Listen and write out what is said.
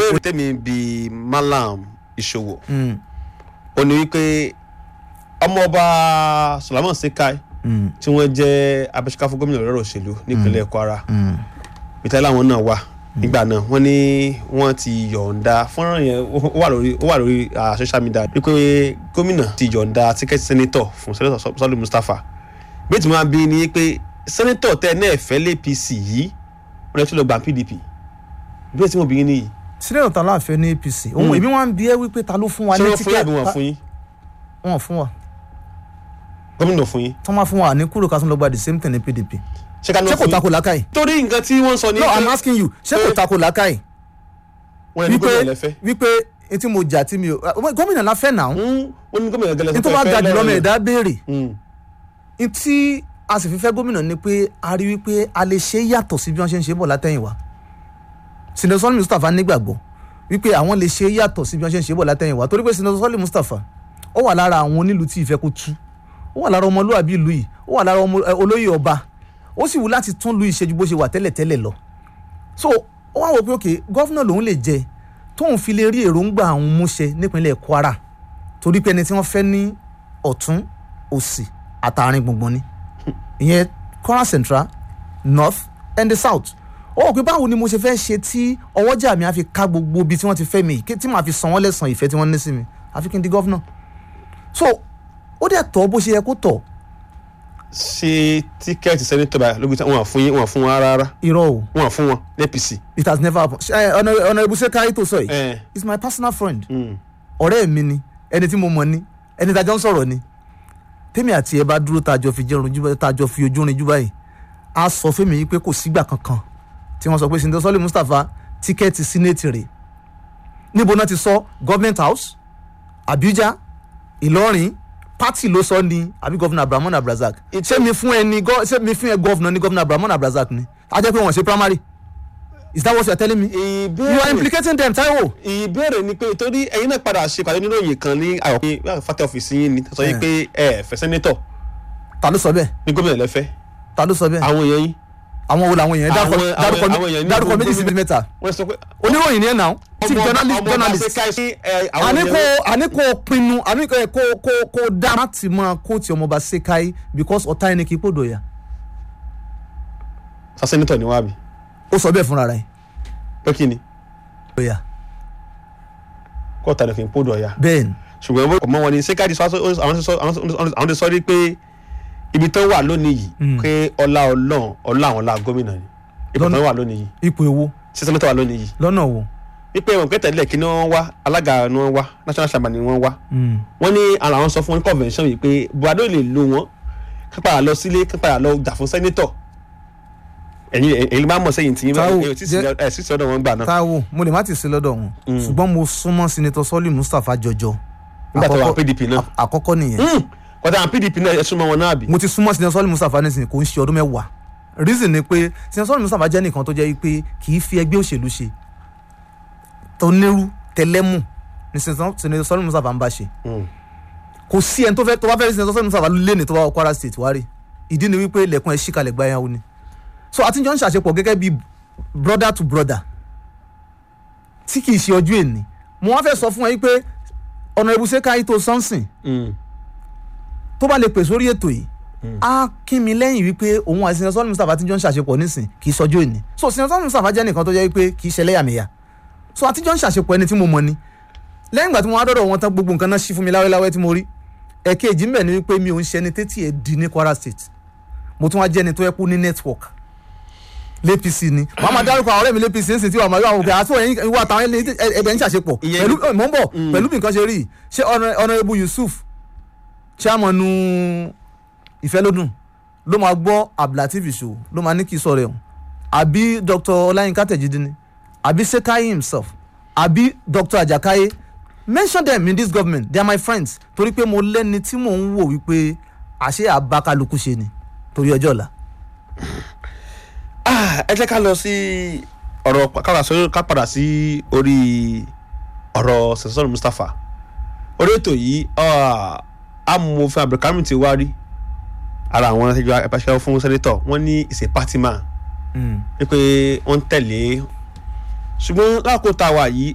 ìbéèrè tèmi bíi malam ìṣòwò Mm, ó ní wípé ọmọọba Solomon Sekai mm, tí wọ́n jẹ́ abẹ́síká fún gómìnà lọ́rọ̀ òṣèlú nípínlẹ̀ Kwara mm. ìtẹ́ làwọn náà wà nígbà náà wọ́n ní wọ́n ti yọ̀ǹda fọ́nrán yẹn ó wà lórí ó wà lórí ah, social media wípé gómìnà ti yọ̀ǹda tíkẹ́tì sẹ́nitọ̀ fún sẹ́nitọ̀ Sọ́lé Mustapha bí tí wọ́n bí ni pé sẹ́nitọ̀ tẹ́ ẹ náà fẹ́ lé APC yìí wọ́n lè tún lọ gbà PDP bí tí mo bí yín nìyí sílẹ̀ ọ̀tá láàfẹ́ ní APC òun èmi wọn bí ẹ wípé ta ló fún wa ṣé ní wọ́n fún yín àbí wọ́n fún yín wọn fún wa gómìnà fún yín tí wọ́n máa fún wa ní kúrò ká tún lọ gba the same thing ní PDP ṣé ká ní ṣé wọ́n kò fún yín tako làákàyè torí nǹkan tí wọ́n sọ ní no pé i'm asking you ṣé kò pé- tako làákàyè wọ́n ní wípé gómìnà lẹ́fẹ́ wípé etí mo jà tí mi ò ah, gómìnà la fẹ́ náà wọ́n ní gómìnà gẹ́lẹ́ ní tó bá ga jùlọ ọmọ ẹ̀dá béèrè Mm. ní tí a sì fi fẹ́ gómìnà ni pé a rí wípé a lè ṣe yàtọ̀ sí bí wọ́n ṣe ń ṣe bọ̀ látẹ̀yìnwá sinetọ sọlí mustapha nígbàgbọ́ wípé àwọn lè ṣe yàtọ̀ sí bí wọ́n ṣe ń ṣe bọ̀ látẹ̀yìnwá torí pé sinetọ sọlí mustapha ó wà lára àwọn onílù tí ìfẹ́ kó tú ó wà lára ọmọlúwàbí ìlú yìí ó wà lára ọmọ ẹ, olóyè ọba ó sì wù láti tún lu ìṣẹ́jú bó ṣe wà tẹ́lẹ̀tẹ́lẹ̀ lọ so ó wá wò pé òkè gọ́fúnà lòun lè jẹ tóun fi lè rí èròǹgbà àwọn múṣẹ nípínlẹ̀ kwara torí pé ẹni tí wọ́n fẹ́ ní ọ̀tún òsì àtàrin gbùngbùn ni ìyẹn kwara central north and the south ó wò pé báwo ni mo ṣe fẹ́ ṣe tí ọwọ́jà mi á fi ká gbogbo ibi tí wọ́n ti fẹ́ mi yìí tí màá fi san wọ́n lẹ́sàn ìfẹ́ tí wọ́n ní sí mi àfi kí n di gọ́fúnà so ó dẹ̀ tọ́ bó ṣe yẹ kó tọ́ ṣe tíkẹ́ẹ̀tì sẹ́nitọ̀ báyìí lóbi tí wọ́n á fún yín wọ́n á fún wọn rárá irọ́ o wọ́n á fún wọn ní APC. it has never happened Ṣé, ẹ, Honourable- honourable Sekai tó sọ yìí Eh, is my personal friend mm. ọ̀rẹ́ mi ni ẹni tí mo mọ̀ ni ẹni tá a jọ ń sọ̀rọ̀ ni tèmi àti ẹ bá dúró tá a jọ fi jẹun ojú báyìí tá a jọ fi ojú rin jú báyìí a sọ fẹ́mi yìí pé kò sígbà kankan tí wọ́n sọ pé Sinetọ Sọ́lé Mustapha tíkẹ́ẹ̀tì sínéètì rẹ̀ níbo náà ti sọ government house Abuja Ìlọrin pátì ló sọ ni àbí gọ́vnà Abrahamu Abrazak ṣé mi fún ẹ ní gọ́- ṣé mi fún ẹ gọ́vnà ní gọ́vnà Abrahamu Abrazak ni a jẹ́ pé wọ́n ṣe primary is that what you are telling me you are ìbéèrè implicating them Taiwo. ìbéèrè ni pé torí ẹ̀yin náà padà ṣe pàdé nínú òye kan ní àyọ̀ pé fàtẹ́ ọ́fíìsì yín ni sọ yín pé ẹ fẹ́ sẹ́nitọ̀ ta ló sọ bẹ́ẹ̀ ní gómìnà lẹ́fẹ́ ta ló sọ bẹ́ẹ̀ àwọn èèyàn yín àwọn wo làwọn èèyàn dárúkọ Àwọn- dárúkọ àwọn- àwọn èèyàn ní dárúkọ gbogbo méjì sí gómìnà- mẹ́ta wọ́n sọ pé oníròyìn ni ẹ nà tí ọmọ- journalist ọmọ journalist ọba Sekai sí, ẹ, àwọn àní kò èèyàn- àní kò pinnu àní kò kò kò kò dá láti máa kóòtù ọmọọba Sekai because ọ̀tá ẹni kì í pòdò yà sa sẹ́nitọ̀ ni wọ́n á bì ó sọ bẹ́ẹ̀ fúnra rẹ̀ pé kí ni ọ̀yà kó ọ̀tá nìkan kó dọ̀ ya bẹ́ẹ̀ ni ṣùgbọ́n bó- ọmọ wọn ni Sekai ti sọ àwọn ti sọ àwọn ti sọ rí pé ibi tó wà lónìí yìí Mm. pé ọlá ọlọ́run ọlá àwọn ọlá gómìnà ni ipò Lọ́nà- tó wà lónìí yìí ipò èwo sí sẹ́nitọ̀ wà lónìí yìí lọ́nà wo wípé wọn kẹtẹ lẹ kí ni wọn wá alága ni wọn wá national chairman ni wọn wá Mm. wọn ní ara wọn sọ fún wọn ní convention yìí pé buhari ò lè lo wọn kí padà lọ sílé kí padà lọ jà fún sẹ́nitọ̀ ẹ̀yin ẹ̀yin bá mọ̀ sẹ́yìn tí Táwò, ẹ̀ jẹ́- sí sí ọ̀dọ̀ wọn gbà náà Táíwò mo lè má ti sí lọ́dọ̀ wọn ṣùgbọ́n mo súnmọ́ Sinetọ Sọ́lé Mustapha jọjọ nígbà tó wà Àkọ́kọ́- PDP náà àkọ́kọ́ nìyẹn kọ́tà àwọn PDP náà ẹ̀ súnmọ́ wọn náà bì mo ti súnmọ́ Sinetọ Sọ́lé Mustapha nísìnyí kò ń ṣe ọdún mẹ́wàá reason ni pé Sinetọ Sọ́lé Mustapha jẹ́ nìkan tó jẹ́ pé kì í fi ẹgbẹ́ òṣèlú ṣe tó nírú tẹlẹ́mù ni Sinetọ Sinetọ Sọ́lé Mustapha ń bá ṣe Mm. kò sí ẹni tó fẹ́ tó bá fẹ́ rí Sinetọ Sọ́lé Mustapha lé ní tó bá wọ Kwara State wá rí ìdí ni wípé ilẹ̀kùn ẹ̀ ṣíkalẹ̀ gbáyàwó ni so àtijọ́ ń ṣàṣepọ̀ gẹ́gẹ́ bí brother to brother tí kì í ṣe ọjọ́ èní mo wá fẹ́ sọ fún ẹ wípé ọ̀nà ìbùsẹ̀ káyí tó sọ́nsìn Mm. tó bá lè pè sórí ètò yìí á kí mi lẹ́yìn wípé òun àti Sinetọ Sọ́lé Mustapha àtijọ́ ń ṣàṣepọ̀ nísìn kì í sọjọ́ èní so Sinetọ Sọ́lé Mustapha jẹ́ nìkan tó jẹ́ wípé kì í ṣe ẹlẹ́yàmẹ̀yà so àtijọ́ ń ṣàṣepọ̀ ẹni tí mo mọ̀ ni lẹ́yìn ìgbà tí mo wá dọ́dọ̀ wọn tán gbogbo nǹkan náà ṣí fún mi láwẹ́láwẹ́ tí mo rí ẹ̀kejì ń bẹ ni wípé mi ò ń ṣe ẹni tétí ẹ̀ di ní Kwara State mo tún wá jẹ́ ẹni tó yẹ kú ní network l'APC ni wàá máa dárúkọ àwọn ọ̀rẹ́ mi l'APC ń sìn tí wàá máa yọ àwọn òkè àti ẹ̀yin ìwà àtàwọn ẹni ẹ̀dẹ̀ ń ṣàṣepọ̀ Ìyẹn pẹ̀lú ni- mọ̀ ń bọ̀ pẹ̀lú bí nǹkan ṣe rí yìí. ṣé Honourable Yusuf chairman ìfẹ́lódùn ló máa gbọ́ Abdulateef Ìṣòwò ló máa ní kí sọ̀rọ̀ ẹ̀hún àbí Dr. Ọláyínká Tẹ̀jídé ni àbí Sekai himself àbí Dr. Ajakaye mention them in this government they are my friends torí pé mo lẹ́ni tí mò ń wò wípé àṣé àbákálukú ṣe ni torí ọjọ́ ọ̀la. Ah, ẹ jẹ́ ká lọ sí ọ̀rọ̀ ká padà sórí- ká padà sí orí ọ̀rọ̀ Sinetọ Mustapha orí ètò yìí ah, amòfin Abdulkarim ti wá rí ara àwọn ẹgbẹ́ ẹ̀pàṣẹ fún sẹ́nitọ̀ wọ́n ní ìṣe pátìmá wípé wọ́n ń tẹ̀lé ṣùgbọ́n lákòókò tá a wà yìí